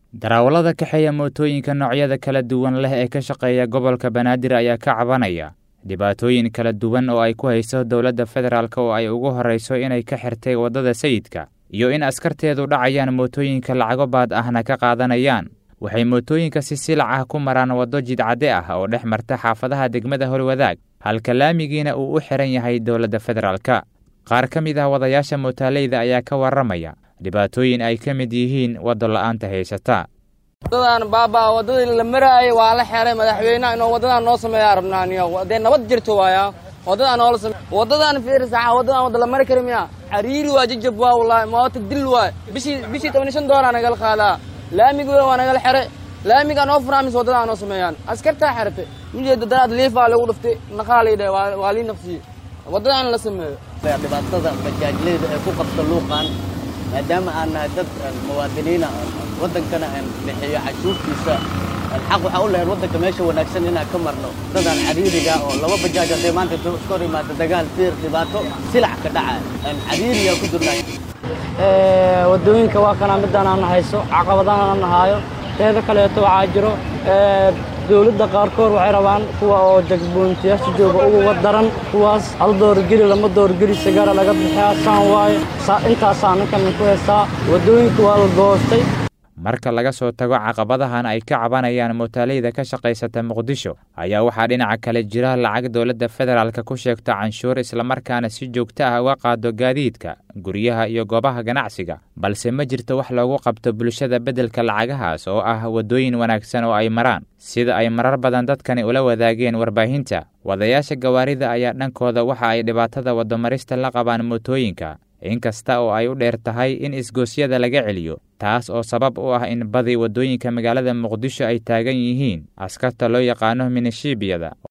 darawallada kaxeeya mootooyinka noocyada kala duwan leh ee ka shaqeeya gobolka banaadir ayaa ka cabanaya dhibaatooyin kala duwan oo ay ku hayso dowladda federaalk oo ay ugu horrayso inay ka xirtay waddada sayidka iyo in askarteedu dhacayaan mootooyinka lacago baad ahna ka qaadanayaan waxay mootooyinka si silac ah ku maraan waddo jidcadde ah oo dhex marta xaafadaha degmada holwadaag halka laamigiina uu u xihan yahay dowladda federaalka qaar ka mid ah wadayaasha mootaaleyda ayaa ka warramaya dhibaatooyin ay ka mid yihiin waddo la'aanta haysata waddadan baabaa waddadii la maraayay waa la xeray madaxweynaha inuu waddadan noo sameeyaa rabnaaniyo dee nabad jirto waaya waddadan noola same waddadan fiir saxa waddadan wadda la mari kari miya cariiri waa jajab waa wallaahi moota dil waay bishii bishii toban iyo shan doolar nagala qaadaa laamigi waa nagala xeray laamigaa noo furaa mise waddadan noo sameeyaan askartaa xeratay mijeeda daraad liifaa lagu dhuftay naqaalidhe waa lii naqsiyey waddadan la sameeyo dhibaatada bajaajleyda ee ku qabta luuqan maadaama aan nahay dad muwaadiniina waddankana aan bixiyo cashuurtiisa xaq waxaa u lahayn waddanka meesha wanaagsan inaan ka marno dadaan cariiriga oo laba bajaaj hadday maanta iska hor imaado dagaal fiir dhibaato silac ka dhaca aan cariiriga ku jirnay waddooyinka waa kanaa midaan aan hayso caqabadahan aan nahaayo teeda kaleeto waxaa jiro dowladda qaarkood waxay rabaan kuwa oo jagboontiyaasha jooga uga daran kuwaas hal doorgeli lama doorgeli sigara laga bixiyaa saan waayo intaasaa ninkan ku heestaa waddooyinka waa la goostay marka laga soo tago caqabadahan ay ka cabanayaan mootaaleyda ka shaqaysata muqdisho ayaa waxaa dhinaca kale jira lacag dowladda federaalka ku sheegto canshuur islamarkaana si joogto ah uga qaado gaadiidka guryaha iyo goobaha ganacsiga balse ma jirto wax loogu qabto bulshada beddelka lacagahaas oo ah waddooyin wanaagsan oo ay maraan sida ay marar badan dadkani ula wadaageen warbaahinta wadayaasha gawaarida ayaa dhankooda waxa ay dhibaatada waddomarista la qabaan mootooyinka inkasta oo ay u dheer tahay in isgoosyada laga celiyo taas oo sabab u ah in badi waddooyinka magaalada muqdisho ay taagan yihiin askarta loo yaqaano minishiibiyada